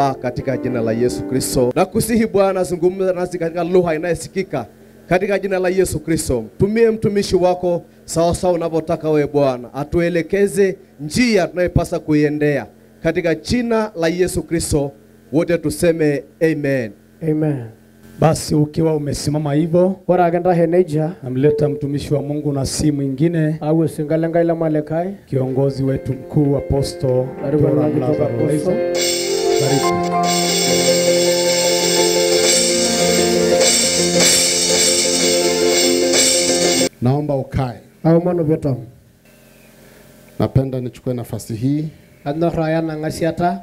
Baba, katika jina la Yesu Kristo. Na kusihi Bwana, zungumza nasi katika lugha inayosikika katika jina la Yesu Kristo. Tumie mtumishi wako sawa sawa unavyotaka wewe Bwana, atuelekeze njia tunayopasa kuiendea katika jina la Yesu Kristo. Wote tuseme amen. Amen. Basi ukiwa umesimama hivyo, Ore ake ntashe nejia, namleta mtumishi wa Mungu na si mwingine, awuo sinka lenkai lemalikai, kiongozi wetu mkuu Apostle Karibu Tora na kitok Lazaro Waiso. Apostle. Karibu. Naomba ukae. aomonu piiton. Napenda nichukue nafasi hii Anyorr aya ena ng'asiata,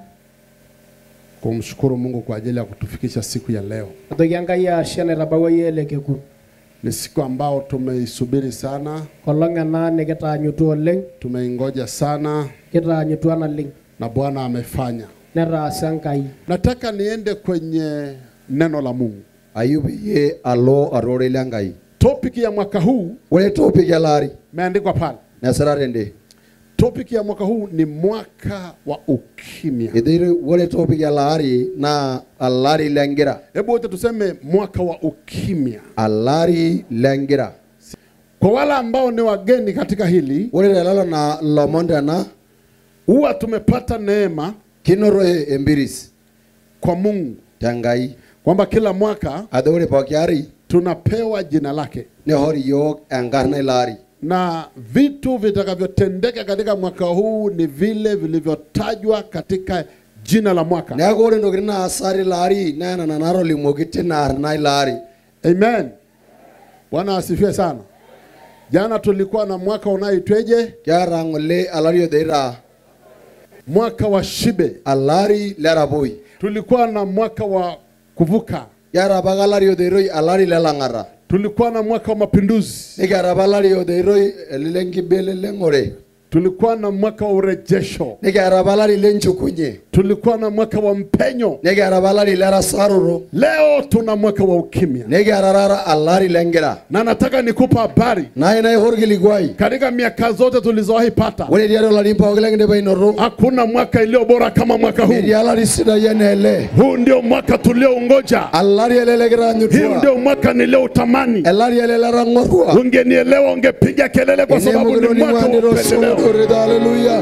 kumshukuru Mungu kwa ajili ya kutufikisha siku ya leo. aitoki Enkai ashe naitabawua yie ele kekun. Ni siku ambao tumeisubiri sana, Kolong ena nikitaanyutua oleng, tumeingoja sana kitaanyutua naleng, na Bwana amefanya. netaasa Enkai. Nataka niende kwenye neno la Mungu. Ayub ye alo arore lengai. Topic ya mwaka huu Ore topic ya lari imeandikwa pale. nasara rende. Topic ya mwaka huu ni mwaka wa ukimya. Idhiri ore topic ya lari na alari lengira. Hebu wote tuseme mwaka wa ukimya. Alari lengira. Kwa wale ambao ni wageni katika hili, Ore lelo na lomonde na huwa tumepata neema kinoro embiris kwa Mungu tangai. kwamba kila mwaka Adho ore pooki ari tunapewa jina lake ne hori yok enkarna ilari. na vitu vitakavyotendeka katika mwaka huu ni vile vilivyotajwa katika jina la mwaka. Neeku ore ntokitin naasari ilari naa nena naatolimuoki tina arna ilari. Amen. Bwana asifiwe sana. Jana tulikuwa na mwaka unaoitweje? Kiata ng'ole alari odeita Mwaka wa shibe. alari lerapoi. Tulikuwa na mwaka wa kuvuka. Kiata apa alari odeitoi alari lelang'ata. Tulikuwa na mwaka wa mapinduzi. Nikiata apa alari odeitoi lenkibeleleng'ore. Tulikuwa na mwaka wa urejesho. Nikiata apa alari lenchukunye. Tulikuwa na mwaka wa mpenyo. Nikiata apa alari lerasaroto. Leo tuna mwaka wa ukimya, Nikiata taata alari lengira. na nataka nikupa habari Naa ina ihor kilikuai. katika miaka zote tulizowahi pata, Ore tiatua ilarin pooki lekindipa ainoto. hakuna mwaka iliyo bora kama mwaka huu. Etii alari sidai enaa ele. Huu ndio mwaka tulioungoja, Alari ele huu lekitaanyutua. ndio mwaka nilioutamani. Elari ele letang'orua. Ungenielewa, ungepiga kelele kwa sababu ni mwaka wa upendeleo. Haleluya.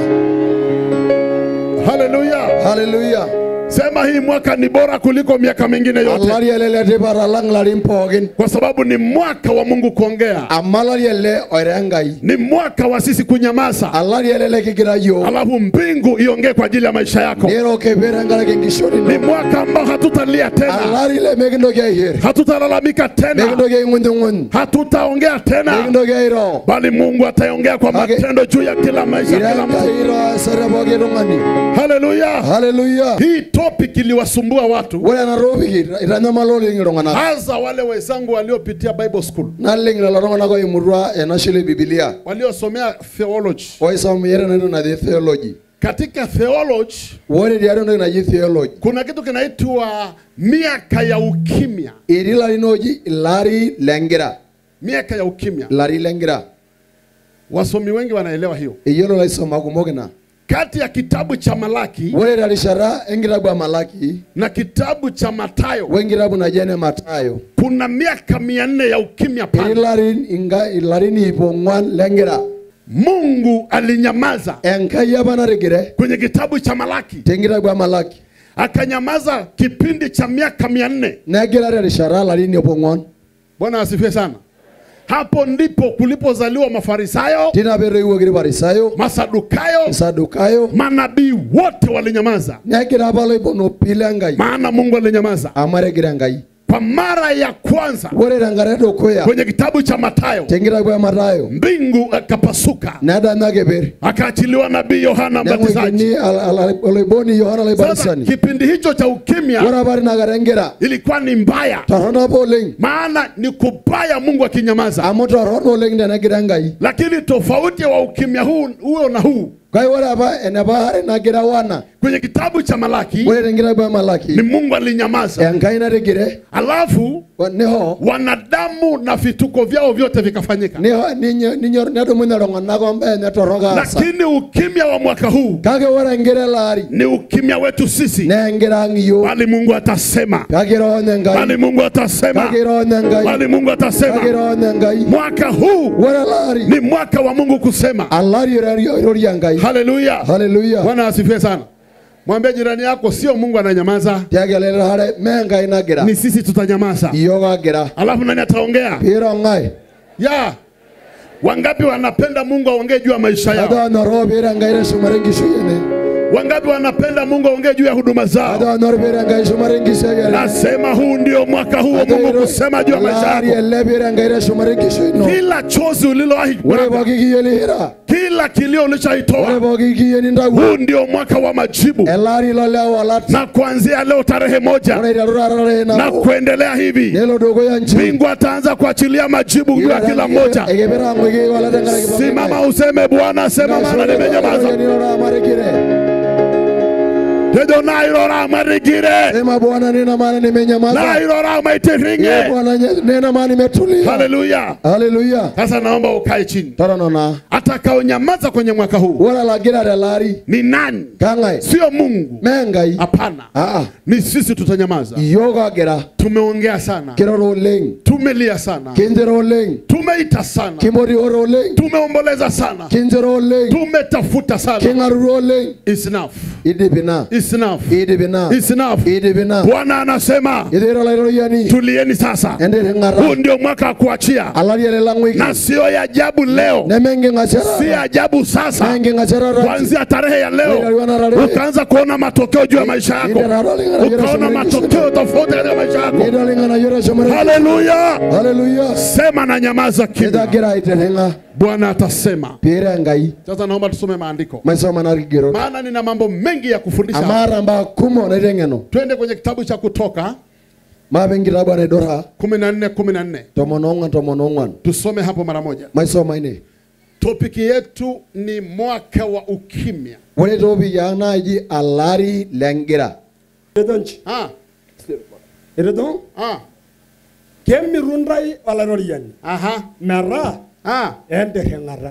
Haleluya! Haleluya. Sema hii mwaka ni bora kuliko miaka mingine yote, Alari ele letipat alang ilarin pookin. kwa sababu ni mwaka wa Mungu kuongea, Amu alari ele oira Enkai. ni mwaka wa sisi kunyamaza, Alari ele lekigira yiok. alafu mbingu iongee kwa ajili ya maisha yako. Niroke pee tenkaraki enkishon Ni ino. mwaka ambao hatutalia tena, Alari lemekintoki aiher. hatutalalamika tena, Mekintoki aing'unyung'uny. hatutaongea tena, Mekintoki airo. bali Mungu ataongea kwa Ake- matendo juu ya kila maisha ya Ira kila mtu. Enkai iro asara pooki tung'ani. Haleluya! Haleluya. Hii topic iliwasumbua watu, Ore ena topic itanyamala oleng iltung'anak. hasa wale wenzangu waliopitia Bible school, Naleng lelo tung'anak oimutua ena shule e Biblia. waliosomea theology. Oisomea entoki naji theology. Katika theology Ore tiatua entoki naji theology. kuna kitu kinaitwa miaka ya ukimya, Etii ilarin ooji ilari lengira. miaka ya ukimya. Ilari lengira. Wasomi wengi wanaelewa hiyo. Eyiolo ilaisumak kumok ina. Kati ya kitabu cha Malaki Ore terishata enkitabu e Malaki na kitabu cha Mathayo wenkitabu naji ene Matayo kuna miaka mia nne ya ukimya etii pale. ilarin inga ilarin ip ong'uan lengira. Mungu alinyamaza Enkai apa natigire kwenye kitabu cha Malaki, tenkitabu e Malaki. akanyamaza kipindi cha miaka mia nne. Negira terishata ilarin ip ong'uan. Bwana asifiwe sana. Hapo ndipo kulipozaliwa Mafarisayo, Tina peetoiwuoki irfarisayo, Masadukayo, Masadukayo. manabii wote walinyamaza, Negira apa loiponopi lenkai maana Mungu alinyamaza amu etigire Enkai. kwa mara ya kwanza Ore tenkata edukuya kwenye kitabu cha Mathayo. tenkitabu e Matayo Mbingu akapasuka, nedanya keper. akaachiliwa nabii Yohana Mbatizaji. Neng'uikini al- al- oloiboni Yohana Sasa Olaibatisani. kipindi hicho cha ukimya Ore apa tinakata enkira ilikuwa ni mbaya, torrono apa oleng maana ni kubaya Mungu akinyamaza. amu torrono oleng tenegira Enkai. Lakini tofauti wa ukimya huu huo na huu Kake ore apa enapa are nagira wana kwenye kitabu cha Malaki ore tenkitabu e ni Malaki Mungu alinyamaza, Enkai natigire alafu Wa- niho wanadamu na vituko vyao vyote vikafanyika niho ninyo- ninyor nedumunye iltung'anak ombene torrok aasa lakini ukimya wa mwaka huu kake ore enkira ele ari ni ukimya wetu sisi naa enkira ang' iyiok bali mungu atasema kakiroonye bali enkai mungu atasema kakiroonye enkai bali mungu atasema kakiroonye enkai mwaka huu ore ele ari ni mwaka wa mungu kusema alari oirorie enkai haleluya haleluya bwana asifiwe sana mwambie jirani yako sio mungu ananyamaza tiagelelare mee enkai nagira ni sisi tutanyamaza iyiok agira alafu nani ataongea piiro ng'ae ya wangapi wanapenda mungu aongee juu ya maisha ajo yao onyoroo piiro enkai teshumare enkishui ene wangapi wanapenda mungu aongee juu ya huduma ajo zao onyor piiro enkai shumare enkishui ene nasema huu ndio mwaka huu wa mungu kusema juu ya maisha alaari yako ele piiro enkai teshumare enkishui ino kila chozi ulilowahi ore kumwaga, pooki kiye lihira kila kilio ore ulichoitoa pooki kiye nintawuo huu ndio mwaka wa majibu ele ari lo lewalat na kuanzia leo tarehe moja ore iteru taata tarehe na nabo kuendelea hivi nelo dukuya nchi mbingu ataanza kuachilia majibu juu ya kila mmoja ekipira ng'o kiwala tenkaraki pooki simama ng'ae. useme bwana sema maana nimenyamaza Nirora marikire. tejo nairora marigire Sema Bwana nina maana nimenyamaza. nairora Ee maitiringe Bwana nye- nina maana nimetulia. haleluya Haleluya. sasa naomba ukae chini Toronona. atakaonyamaza kwenye mwaka huu Ore lagira telari ni nani kang'ae sio mungu mengai. hapana Ah, ni sisi tutanyamaza iyiok ogira tumeongea sana kiroro oleng, tumelia sana kinjiro oleng, tumeita sana kimorioro oleng, tumeomboleza sana kinjiro oleng, tumetafuta sana king'aruru oleng. It's enough. Idipi na. It's enough. Idipi na. It's enough. Idipi na. bwana anasema Ithira lairoriani. tulieni sasa Endere huu ng'ara. ndio mwaka wa kuachia Alari ele lang'wiki. na sio ya ajabu leo Nemenging'asiara. si ajabu sasa Menging'asiara rati. kuanzia tarehe ya leo ukaanza kuona matokeo juu ya maisha yako ukaona matokeo tofauti katika maisha yako haleluya haleluya sema na nyamaza kimya itagira aiterenga bwana atasema pire enkai sasa naomba tusome maandiko maisoma narigero maana nina mambo mengi ya kufundisha amara mbaa kumo naiteng'eno twende kwenye kitabu cha kutoka maape enkitabu enaidurra 14 14 tomon ong'wan tomon ong'wan tusome hapo mara moja maisoma ine topiki yetu ni mwaka wa ukimya ore toopiki ang naaji alari lengira Etonchi. ah, Eredon. ah, Kemirundai olairoriani. aha, Meraa ah, entereng'ata.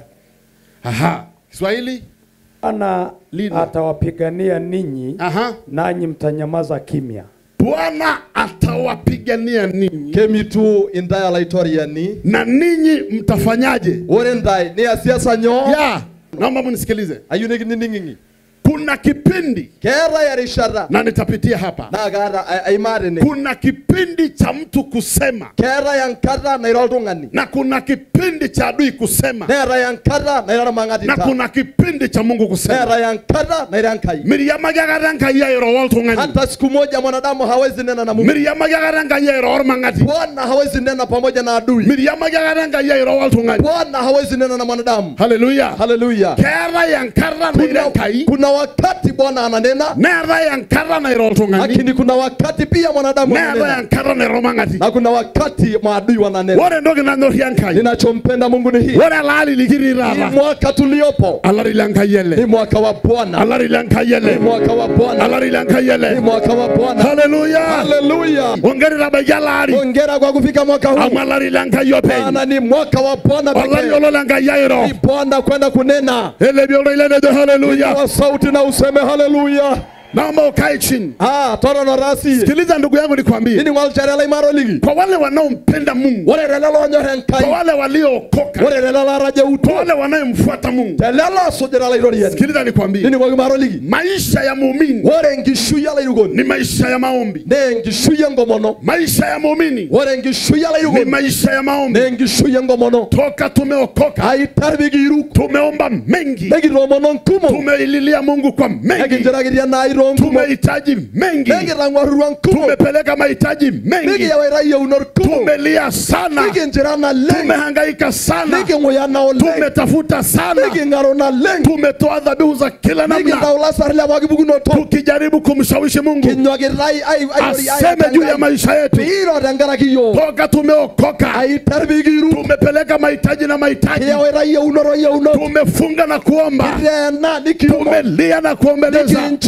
aha. kiswahili Bwana Lina. atawapigania ninyi aha. nanyi mtanyamaza kimya. bwana atawapigania ninyi kemitu intae alaitoriani na ninyi mtafanyaje ore ntae niasiasa nyoo ya naomba munisikilize ayieu nikinining'ing'i kuna kipindi keetae erishata na nitapitia hapa naa kaata ai- aimaa tene kuna kipindi cha mtu kusema keetae enkata nairo oltung'ani na kuna kipindi cha adui kusema neetae enkata nairo na ormang'atita kuna kipindi cha mungu kusema neetae enkata nairo enkai miriamaki akata enkai airo oltung'ani hata siku moja mwanadamu hawezi nena na Mungu. miriamaki akata enkai airo ormang'ati Bwana hawezi nena pamoja na adui. miriamaki akata enkai airo oltung'ani Bwana hawezi nena na mwanadamu. haleluya Haleluya. keetae enkata nairo Kuna, enkai kuna wakati Bwana ananena, neetae enkata nairo oltung'ani lakini kuna wakati pia mwanadamu neetae ananena, enkata nairo ormang'ati na kuna wakati maadui wananena. ore entoki nanyorie enkai Ninachompenda Mungu ni hii, ore elaali likitii hii taata mwaka tuliopo alari lenkai ni ele mwaka wa Bwana, alari lenkai ni ele mwaka wa Bwana, alari lenkai ni ele mwaka wa Bwana. haleluya Haleluya! ongeri tabaiki elaari Hongera kwa kufika mwaka huu, amu alari lenkai openy maana ni mwaka wa Bwana olari pekee. olo lenkai airo Ni Bwana kwenda kunena elebi oldo nejo haleluya kwa sauti na useme haleluya. naomba ukae chini Ah, torono rasi. sikiliza ndugu yangu nikwambie Nini ng'olchere laimaro ligi. kwa wale wanaompenda mungu Ore lelo lonyor kwa Enkai. wale waliookoka Ore lelo larajeuto. kwa wale wanayemfuata mungu Lelo sujira lairoriani. sikiliza nikwambie Nini ng'okimaro ligi. maisha ya muumini Ore enkishui olairukoni. ni maisha ya maombi Ne enkishui enkomono. maisha ya muumini Ore enkishui ni olairukoni. maisha ya maombi Ne enkishui enkomono. toka tumeokoka Aitar pikiruk. tumeomba mengi Nekitoomono nkumo. tumeililia mungu kwa mengi Nekinchirakitia nairo nkumo. tumehitaji mengi Nekitang'uarrua nkumo. tumepeleka mahitaji mengi Nikiyawaita yieunot kumok. tumelia sana Nikinchira naleng. tumehangaika sana Niking'uya na oleng. tumetafuta sana Niking'aro naleng. tumetoa dhabihu za kila namna Nikintau lasar le pooki pukunoto. tukijaribu kumshawishi mungu Kinywakitai ai- ai- aseme juu ya maisha yetu Piiro tenkaraki yiok. toka tumeokoka Aitar pikiru. tumepeleka mahitaji na mahitaji Kiyawaita yieunoto yieunoto. tumefunga na kuomba Kiteena nikiumo. tumelia na kuombeleza Nikinchir nikinchir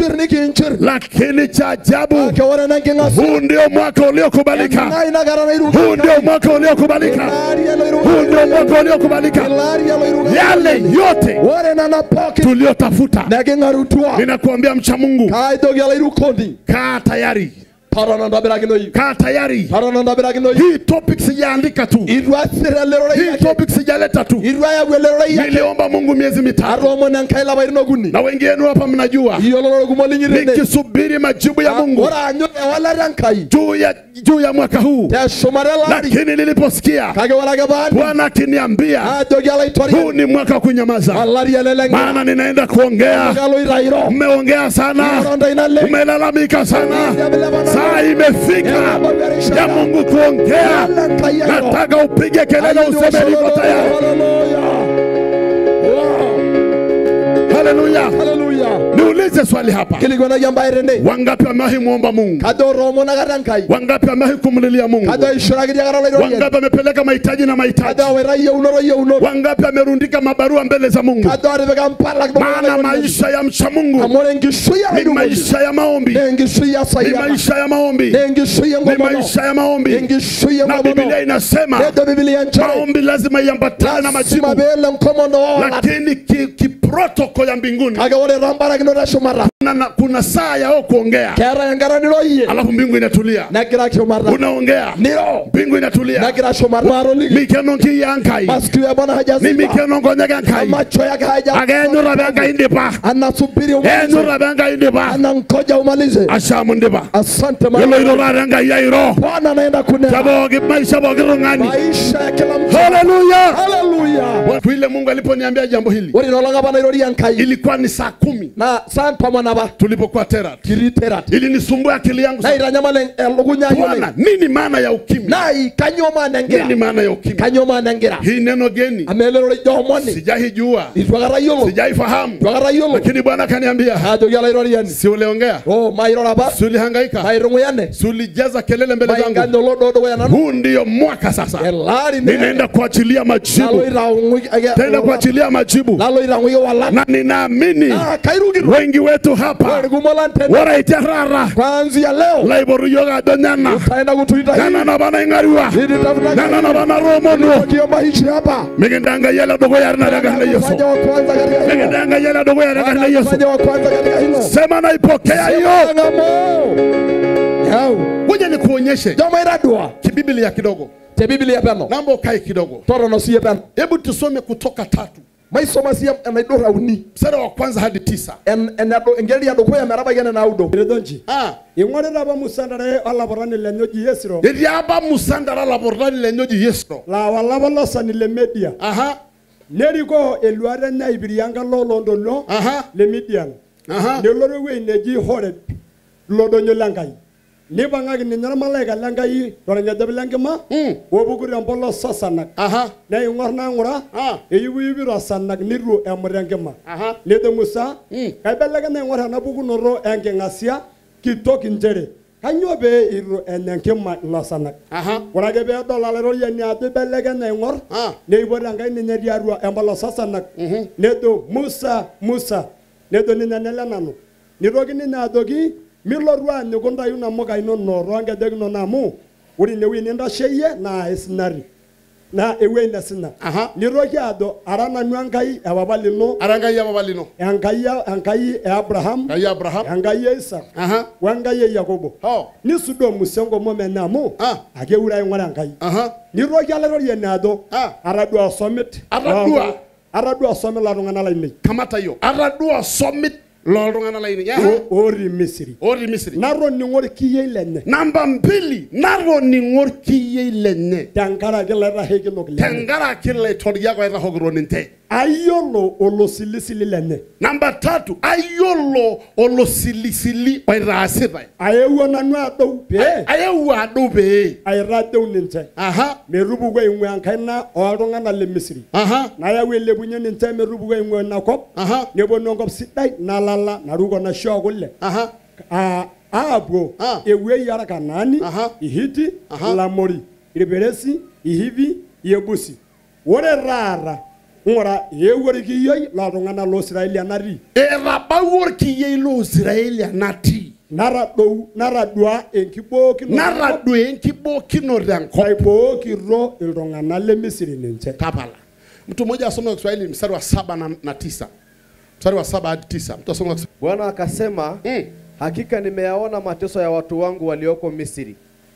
inchir lakini cha ajabu kake ore nenking'asia huu ndio mwaka uliokubalika eng'ai nakata huu ndio nairuka mwaka uliokubalika ilaari aloiruka huu ndio mwaka uliokubalika ilaari aloiruka yale yote ore nana pookin tuliotafuta neking'arutua ninakuambia mcha mungu kaitoki alairukoni kaa tayari totona ntobirakinoyu kaa tayari totona ntobirakinoyu hii topic sijaandika tu itu asir elerorei hii ake topic sijaleta tu itu ayau elerorei ake niliomba mungu miezi mitatu atoomon enkai lapaitin okuni na wengine hapa mnajua iyiololo kumok linyitene nikisubiri majibu ya mungu ore anyu ewalata enkai juu ya, juu ya mwaka huu teshumata elaari lakini niliposikia kake ore ake paani bwana akiniambia ajoki huu alaitoriani ni mwaka wa kunyamaza olari ele leng'ira maana ninaenda kuongea kaloitairo mmeongea sana ironda ina le umelalamika sana saa imefika ya mungu kuongea nataka upige kelele useme niko tayari haleluya haleluya niulize swali hapa kilikwanaki embaye tene wangapi wamewahi muomba mungu kajo toomonakata enkai wangapi wamewahi kumlilia mungu kajo aishoraki akata olairoriani wangapi wamepeleka mahitaji na mahitaji kajo awaita yieunoto yieunoto wangapi wamerundika mabarua mbele za mungu kajo atipika mpalak maana maisha ya mcha mungu amu ore enkishui ni alairukoni maisha ya maombi na enkishui ni esayata maisha ya maombi na enkishui ni enkomono maisha ya maombi enkishui na enkomono biblia inasema nejo bibilia nchere maombi lazima iambatane na majibu lasima peele enkomono oolata lakini ki- kiprotoko ya mbinguni kake ore tombarakinoto eshumata kuna, na- kuna saa yao kuongea keetae enkata niroyie alafu mbingu inatulia negira shumata unaongea niro mbingu inatulia negira shumata maroliki mikeno nkiya nkai masikio ya bwana ni hajaziba mikeno nkonyeka nkai macho yake haja akenyura benkai ndipa anasubiri umalize enyura benkai ndipa anangoja umalize ashamu ndipa asante yiolo Bwana. irurare enkai yairo bwana anaenda kunena tabooki maisha pooki tung'ani maisha ya kila mtu haleluya haleluya vile mungu aliponiambia jambo hili ore inolong apa nairoria enkai ilikuwa ni saa kumi na saa tomon apa tulipokuwa terat kitii terat ilinisumbua akili yangu sana. naitanyamal elukunya ai bwana oleng nini maana ya ukimwi nai kanyoo maana nini engira maana ya ukimwi kanyoo maana engira hii neno geni amu elelero ijo omoni sijaijua itu akata yiolo sijaifahamu itu akata yiolo lakini bwana akaniambia ajoki olairoriani si uliongea o mairoro apa si ulihangaika mairung'uyane si ulijaza kelele mbele zangu mainganya olodo dukuya nanu huu ndiyo mwaka sasa elaari ninaenda kuachilia majibu taenda kuachilia majibu naloitang'uki walak na ninaamini Ah, kairukito wengi wetu hapa ore kumok lang tene waraite rara kwanzia leo laiboru yiok ajo nyana taenda kutuita nyana hii napa naing'arua nilitafuta nyana napa naromonuo kiomba hichi hapa mikindanga yele dukuya rinarekana yesu fanya wa kwanza katika hilo mikindanga yele dukuya rinarekana yesu fanya wa kwanza katika hilo sema naipokea hiyo ngamo yau kuja nikuonyeshe joma iradua kibiblia kidogo te biblia peno naomba ukae kidogo torono siye peno hebu tusome kutoka tatu maisoma siye enaidura uni mstari wa kwanza hadi tisa en enado engeri ya dukuya metabaiki ene naudo eredonchi Ah, ing'orita apa musandare olaporani lenye oji yesiro etii apa musandara lapurrani lenye oji yesro laa olapa losani le media aha nerikoo eluata enye aipirie enkalo oloontoluo aha le midian aha nelotu ewueji neji horeb lodonyo lenkai nipang'aki ninye ormalaika lenkai torng'ejep lenkima Mm. opuku tempolos sasanak aha neing'or nang'ura Ah. eyipiyipi tosanak nitu emut enkima aha nejo musa Mm. kaibelekenya aing'or ena pukunoto enking'asia kitok inchere kanyoo pee itu enya enkima ilo sanak aha ore ake peedol olairoriani ajo ibelekenya aing'or Ah. neipot enkai ninye tiatua empolos sasanak nejo musa musa nejo ninye nele nanu nitoki ninye ajoki milotu anyiku ntayu namuka inono toonkejek inono amu ore inewueji nintasheyie naa isinari naa ewueji nesina Aha. nitoki ajo ara nanu enkai epapa lino ara enkai epapa lino enkai e- enkai e abraham enkai e abraham enkai e isak aha wenkai e yakobo oh nisudoo musa enkomom enye amu Ah. akeure aing'ura enkai aha nitoki alairoriani ajo Ah. atadua osomit Atadua. loo- atadua osomit loltung'anak lainei kamata hiyo atadua somit looltung'anak laini Aha. o- otii misiri otii misri natoning'o irkiyiei lenye namba mbili natoning'o orkiyiei lenye tenkaraki laitasheikinok lenye tenkaraki laitoriak oitahokito ninche ayiolo olosilisili lenye namba tatu ayiolo olosilisili oitaasitae aewuo nanu adou pee ayewuo adou pee aitadeu ninche aha metupuku aing'ua enkaina oltung'anak le misiri aha nayau ailepunye ninche metupuku aing'ua ina kop aha neponu enkop sidai nalala naruko naishoo kule aha Ah, aapuo Ah. ewuei arkanaani Aha. ihiti Aha. ilamori irperesi ihivi iebusi ore taata ng'ura eewuo irkiyioi loltung'anak loosiraeli enatii kawuor kiyie ilo israeli natii naradou naradua enkibookinoto naradua enkibookinoto enkop naibookito iltung'anak le misiri ninche tapala mtu mmoja asoma kiswahili mstari wa saba na, na tisa mstari wa saba hadi tisa mtu asoma Kiswahili. Bwana akasema, mm. hakika nimeyaona mateso ya watu wangu walioko Misri,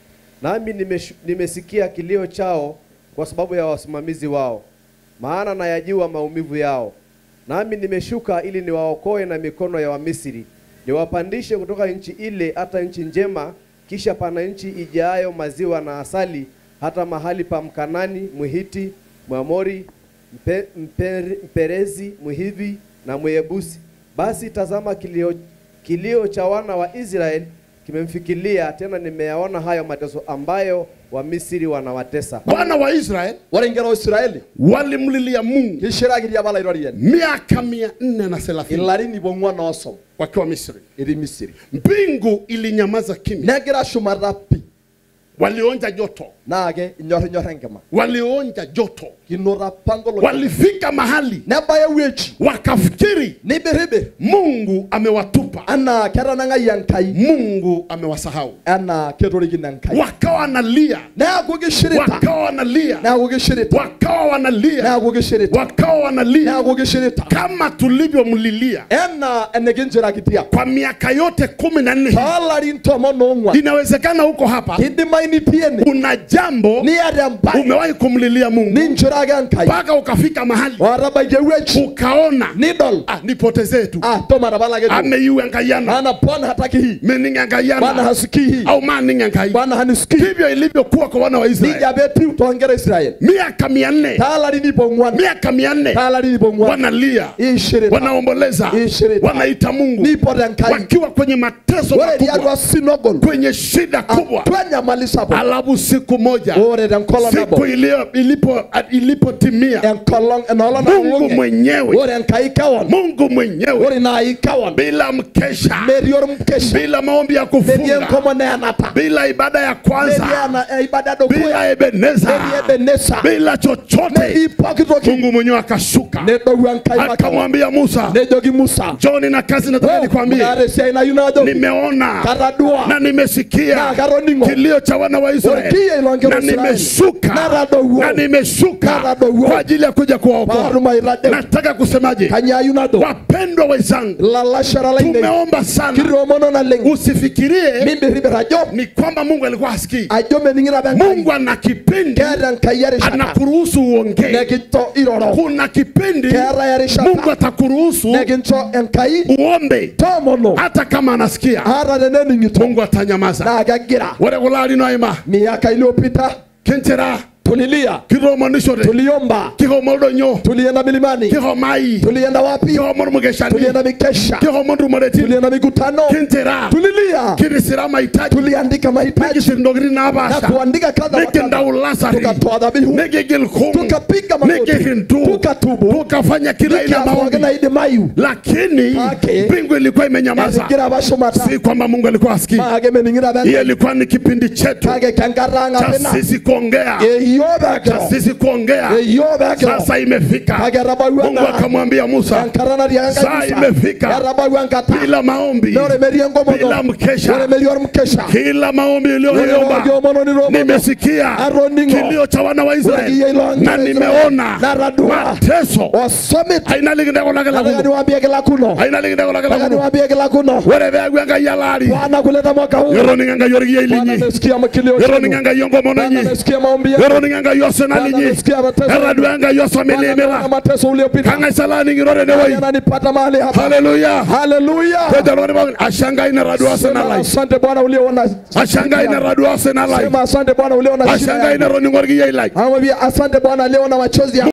nami nimesh- nimesikia kilio chao kwa sababu ya wasimamizi wao, maana nayajua maumivu yao. Nami nimeshuka ili niwaokoe na mikono ya Wamisri, niwapandishe kutoka nchi ile hata nchi njema, kisha pana nchi ijayo maziwa na asali, hata mahali pa Mkanani, Mhiti, Mwamori, Mpe, Mper, Mperezi, Mhivi na Mwebusi. Basi tazama kilio, kilio cha wana wa Israeli kimemfikilia, tena nimeyaona hayo mateso ambayo Wamisri wanawatesa. wana wa israeli ore inkera oisiraeli walimlilia mungu kishirakitia apa ilairoriani miaka mia nne na thelathini ilarin ipo ong'uan oosom wakiwa misri etii misiri mbingu ilinyamaza kimya negira shumata pi walionja joto naake inyorrinyor enkima walionja joto kinoto apa ngolo walifika mahali nebaya ewueji wakafikiri nibiribir mungu amewatupa anaa ketanang'ayie enkai mungu amewasahau anaa ketorikine enkai wakawa wanalia neeku kishirita wakawa wanalia neeku kishirita wakawa wanalia neeku kishirita wakawa wanalia neeku kishirita kama tulivyomlilia enaa enikinchirakitia kwa miaka yote kumi na nne toolarin tomon oong'uan inawezekana huko hapa kidimayu nitii ene kuna jambo niata embae umewahi kumlilia mungu ninchuraki enkai mpaka ukafika mahali otabaikia ewueji ukaona nidol ah, nipotezee tu ah tomatapalake tu ameiu enkayana maana bwana hataki hii mening bwana enkayana hasikii hii au maning enkai bwana hanisikii ndivyo ilivyokuwa kwa wana wa israeli nija petiu toonkera israeli miaka mia nne taalarin ipo ong'uan miaka mia nne taalarin ipo ong'uan wanalia ishirita wanaomboleza Ishirita. wanaita mungu nipot enkai wakiwa kwenye mateso ore makubwa tiatua sinogol kwenye shida kubwa atua enyamali sapuk alafu siku moja ore tenkolong siku nabo ilio- ilipo ilipotimia enkolong enoolong mungu nalulung'e mwenyewe ore enkai kewon mungu mwenyewe ore naai kewon bila mkesha metii ormkesha bila maombi ya metii kufunga enkomono enapa bila ibada ya metii kwanza ena- eh, ibada dukuya bila ebeneza metii ebenesa bila chochote metii pooki toki mungu mwenyewe akashuka nedou enkai makewon akamwambia musa nejoki musa joni na kazi nataka nikwambie kaata esiai nayieu najo nimeona katadua na nimesikia na katoning'o kilio cha wana wa Israeli Orkiye ilongero na Israeli. nimeshuka Natadowuo. na nimeshuka Natadowuo. kwa ajili ya kuja kuwaokoa. paatum aitadeu Nataka kusemaje, kanyio ayieu najo wapendwa wenzangu, lalashara lainei tumeomba sana, kitoomono naleng usifikirie mimbiribir ajo ni kwamba Mungu alikuwa hasikii. ajo mening'ito apa enkai Mungu ana kipindi keeta enkai erishata anakuruhusu uongee. nekincho iroro Kuna kipindi keeta erishata Mungu atakuruhusu nekincho enkai uombe toomono hata kama anasikia. ata tenening'ito Mungu atanyamaza. naa kegira Ore kulo arin oima miaka iliyopita kinchira tulilia kiroomonishore tuliomba kihomo oldonyo tulienda milimani kihomai tulienda wapi kihomo ormukeshani tulienda mikesha kihomo ntumoretin tulienda mikutano kinchira tulilia kirisira mahitaji tuliandika mahitaji nikisir ntokitin na napaasha kuandika kadha wa kadha nikindau lasari tukatoa dhabihu nikigil kum tukapiga magoti nikihindu tukatubu tukafanya kila aina ya nikapooki maombi naidimayu lakini Ake. mbingu ilikuwa imenyamaza egira apa shumata si kwamba mungu alikuwa asikii maake mening'ito apa hiyo enkai ilikuwa ni kipindi chetu kake kenkata ang' cha apa ina sisi kuongea eyioo cha peekiro sisi kuongea eyioo peekiro sasa imefika kake etabawua mungu enkata akamwambia musa enkata natii enkai saa Musa. imefika etabawua enkata bila maombi ore metii enkomono bila mkesha ore metii ormkesha kila maombi ore uliyoomba orkiomono nitoomono nimesikia atoning'o kilio cha wana wa Ore Israeli kiyie ilo na Israeli. nimeona Natadua. mateso osomit aina likindeko lake nataka lakuno niwaambie kila kuno aina likindeko lake nataka lakuno niwaambie kila kuno ore peaku enkai alaari bwana kuleta mwaka huu yoroninga enkai orkiai bwana linyi amesikia kilio yoroninga chenu enkai onkomono bwana inyi amesikia maombi yenu yoroninga enkai osina Bwana linyi amesikia mateso etadua enkai Bwana osomilimila ameona mateso uliopita kang'ai salaning'iro tenewoi ananipata mahali hapa haleluya haleluya peja lori pookin ashe enkai netadua osina sema lai asante bwana uliona ashe enkai netadua osina lai sema asante bwana uliona ashe shida enkai yangu netoning'o orkiai lai amwambia asante bwana aliona machozi yangu